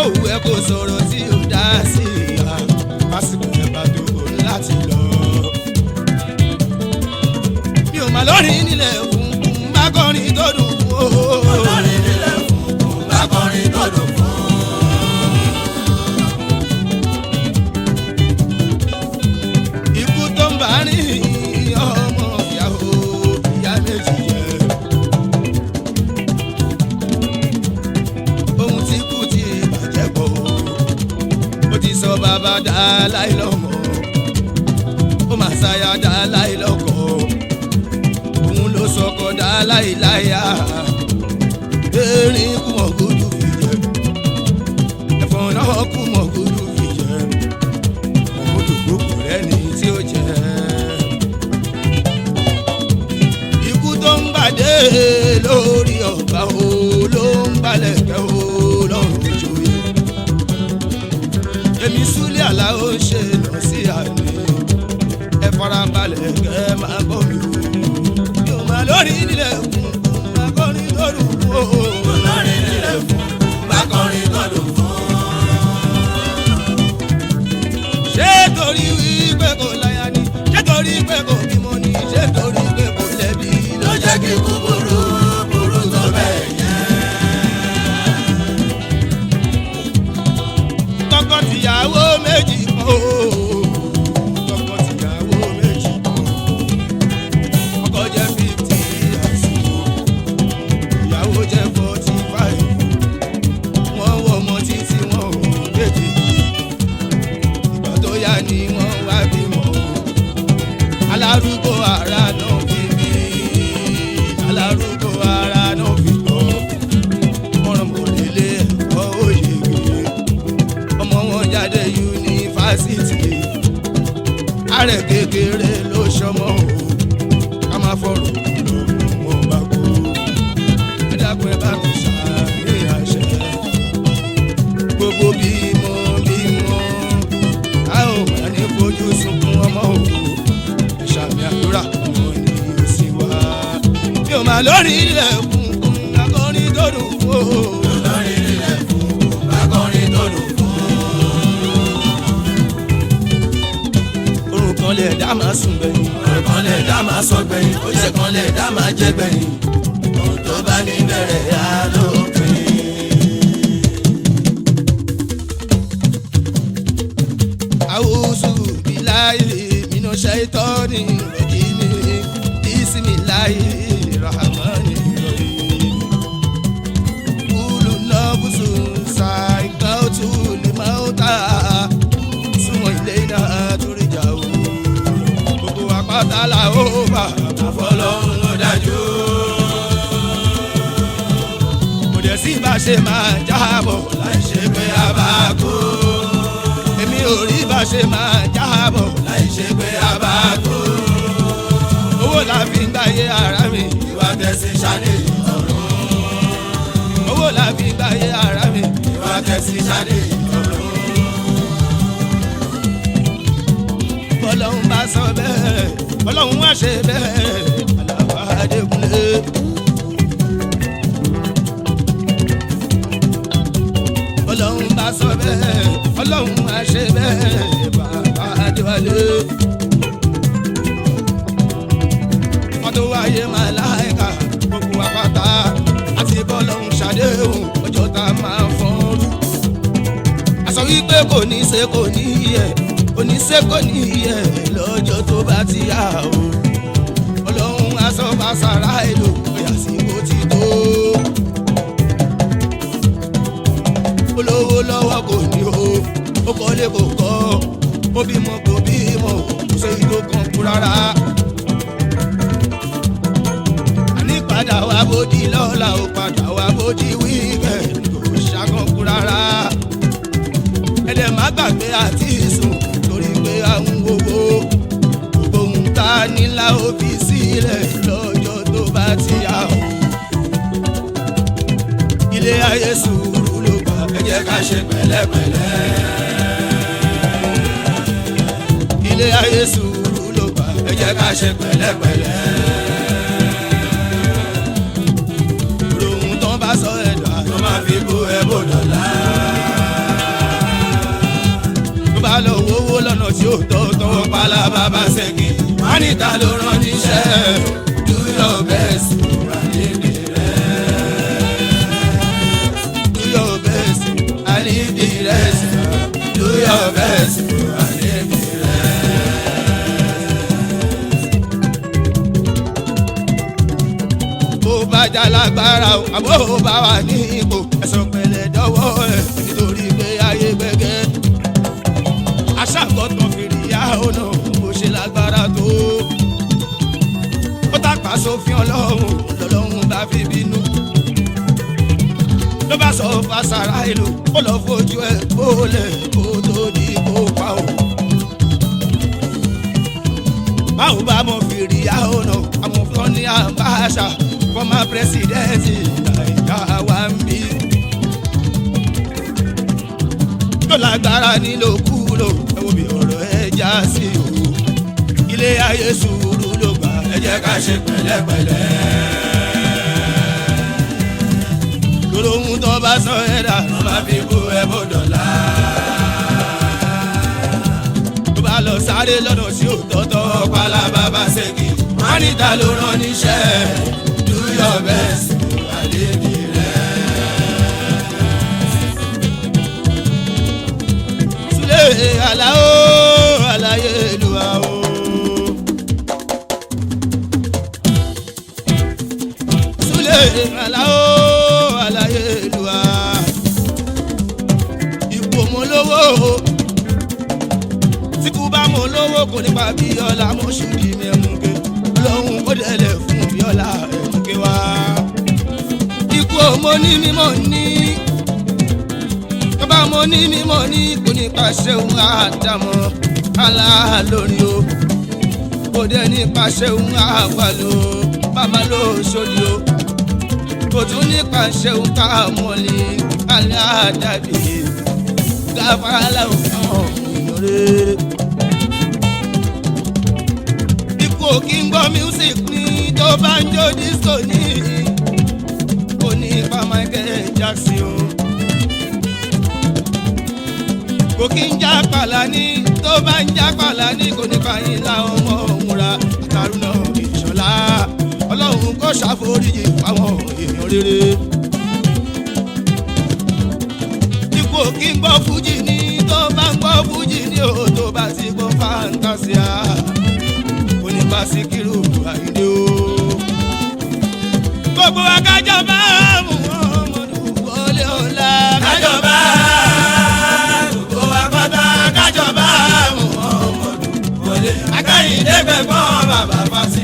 bówù ẹ kò sọ̀rọ̀ tí ò dá sí ìhà pásítọ̀ ẹ bá tó o láti lọ. mi ò mà lórí nílẹ̀ fún má kọrin tó dùn ó. olórin nílẹ̀ fún kún bá kọrin tó dùn fún. ikú tó ń bá rìn ọmọ ìyàwó ìyá méjì jẹ. ohun tí kú ti bàjẹ́ pọ̀ ó ti sọ bàbá dá láì lọ́mọ ó mà ṣàyà dá láì lọ́kọ òun ló sọkọ dá láì láyà erin kú mọ̀ gúdú fi jẹ ẹ̀fọn náà kú mọ̀ gúdú fi jẹ òkútù gbogbo rẹ ní tí ó jẹ. ikú tó ń gbàdé lórí ọ̀gbà o ló ń gbalẹ̀ kẹ́ o lọ́rùn ìjòyè. èmi súlẹ̀ àlá ó ṣe lọ sí àná ẹ farabalẹ̀ kẹ́ ẹ máa gbọ́ mi o. mi ò máa lórí nílẹ̀ kún máa kọrin lórí o. olórin nílẹ̀ fún kún bá kọrin tó dùn fún. ṣé torí wípé kò láya ni ṣé torí pé kò bímọ ni ṣé torí pé kò lẹ́bi ló jẹ́ kí kú burú burú tó bẹ́ẹ̀ yẹn. tọkọtìyàwó méjì kan o tọkọtìyàwó méjì kan ọkọ jẹ fifty years ìyàwó jẹ forty five wọ́n wọ ọmọ títí wọn ò tètè ìgbà tó yá ni wọ́n wá bímọ alárúgbó ara náà fi bí alárúgbó ara náà fi tọ́ wọ́n mọ̀ lélẹ̀ ẹ̀kọ́ òyìnbó ọmọ wọn jáde yunifásitì ààrẹ kékeré ló ṣọmọ o ká má fọ̀rọ̀ lọ wọn bá kú ẹ dákun ẹ bá mi ṣàní àṣẹ gbogbo bímọ bímọ a ò má ní fojú sunkún ọmọ o ẹ ṣàmì àdúrà ọmọ ní òsì wá mi ò má lórí ilẹ̀ kúnkún akọrin tó dùn fún o. olórin nílẹ̀ fún kún bá kọrin tó dùn fún. orun kan lè dá máa sùn gbẹ̀yìn. ọ̀rọ̀ kan lè dá máa sọ gbẹ̀yìn ó ṣe kan lè dá máa jẹ́ gbẹ̀yìn. ohun tó bá ní bẹ̀rẹ̀ á lópin. àwùsù bíláyì mínú ṣẹ́tọ́ni rẹ̀jìmí bísímìláyì rahmani rahim. kúlù nọ́bùsù ṣàìkọ́tù lèmọ́tà súnmọ́ ilé náà túrìjà o. gbogbo àpáta la ó bà àfọlọ́hún ló dájú. kò dẹ̀ sí bá ṣe máa jábọ̀ láì ṣe pé a bá kú. èmi ò rí bá ṣe máa jábọ̀ láì ṣe pé a bá kú. owó la fi ń gbáyé ara mi ìwà tẹ̀sí ṣáde ọ̀run. owó la fi ń gbáyé ara mi. ìwà tẹ̀sí ṣáde ọ̀run. ọlọ́run bá sọ bẹ́ẹ̀ ọlọ́run wá ṣe bẹ́ẹ̀ àlàfo adékúnlé. ọlọ́run bá sọ bẹ́ẹ̀ ọlọ́run wá ṣe bẹ́ẹ̀ bàbá adéwálé. wọ́n tó wáyé máa láìka gbogbo àpáta àti bọ́lọ́run ṣàdéhùn ọjọ́ tá a máa fọ́nrú àsọ wípé kò ní ṣe kò ní yẹ kò ní ṣe kò ní yẹ lọ́jọ́ tó bá ti yá o ọlọ́run aṣọ bá sára èlò pé àsìkò ti tó olówó lọ́wọ́ kò ní o ó kọ́lé kò kọ́ ó bímọ kò bímọ kò sí tó kàn kú rárá àní padà wá bódì lọ́la ó padà wá bódì wíkẹ̀ndì kò ṣàkànkú rárá ẹ̀dẹ̀ má gbàgbé àti sùn torí pé àwọn owó gbogbo ohun tá a nílá ó fi sílẹ̀ lọ́jọ́ tó bá ti yá o. ilé ayé sùúrù ló gbà ẹ jẹ́ ká ṣe pẹ̀lẹ́pẹ̀lẹ́. ilé ayé sùúrù ló gbà ẹ jẹ́ ká ṣe pẹ̀lẹ́pẹ̀lẹ́. ohun tán bá sọ ẹ̀dá tó máa fi bú ẹ bò dọ̀la. ọ̀pálá bàbá ṣẹ́gi wọ́n ní ta ló rán níṣẹ́ do your best àlejò rẹ̀ do your best àlejò rẹ̀ do your best àlejò rẹ̀. bó bá já lágbára o àbó bá wà ní ipò ẹ̀sán pẹ̀lẹ́ dọ́wọ́ ẹ̀ nítorí pé ayé gbẹ́gẹ́ aṣàkọ́tàn fèrè yá ọ̀nà bó ṣe lágbára tó ó tàpá sófin ọlọ́run lọ́lọ́run bá fi bínú ló bá sọ fásárá ìlú ó lọ fojú ẹ̀ gbólẹ̀ kó tó di kó pa o báwo bá mọ fèrè yá ọ̀nà àwọn kan ní àbáṣà fọmà pírẹsidẹ́ǹtì nàìjíríà wà ń bí tó lágbára nílò kúlò ẹ wo bí ọ̀rọ̀ ẹ já sí o ilé ayé sùúrù ló gbà ẹ jẹ́ ká ṣe pẹ̀lẹ́pẹ̀lẹ́. lórí ohun tó bá sọ ẹ dà ló máa fi kú ẹ bó dọ̀la. tó bá lọ sáré lọ́nà sí òtọ́tọ́ pálábá bá ṣèkì wọ́n ní ta ló rán níṣẹ́ do your best àlejò rẹ̀. Sule alao alaye luwa o. Sule alao alaye luwa. Ipò mo lówó. Tí kú bá mo lówó kò nípa bí ọlá mo ṣùdí mi ẹ̀mùké. Ọlọ́run kò délẹ̀ fún bí ọlá ẹ̀mùké wá. Ikú ò mo ní mímọ́ ní bàbá mo ní mímọ́ ní kò ní pàṣẹ òun àdàmọ́ aláàlórí o kò dé ní pàṣẹ òun àgbàlò bàbá ló sórí o kò tún ní pàṣẹ òun ká mọ́lì aláàdàbí gáfárálà òun ìyọ̀rẹ́. ikú ò kí ń gbọ́ music ní tó bá ń jó disco ní kò ní pa Michael Jackson o kò kí ń já pàlà ní tó bá ń já pàlà ní kò ní fàyín láwọn ọmọ òmùra àtàrúnà ìṣọ̀lá ọlọ́run kò ṣàforíjì fáwọn èèyàn rere. ipò kí ń gbọ́ fújì ní tó bá ń gbọ́ fújì ní o tó bá ti gbọ́ fantasia kò ní bá Síkírù Àyìndé o. gbogbo akájọba mú ọmọdé wọlé ọ̀la kájọba gbogbo apáta kájọba mú ọmọdé wọlé akáyìndé gbẹ̀gbọ́n bàbá fásitì.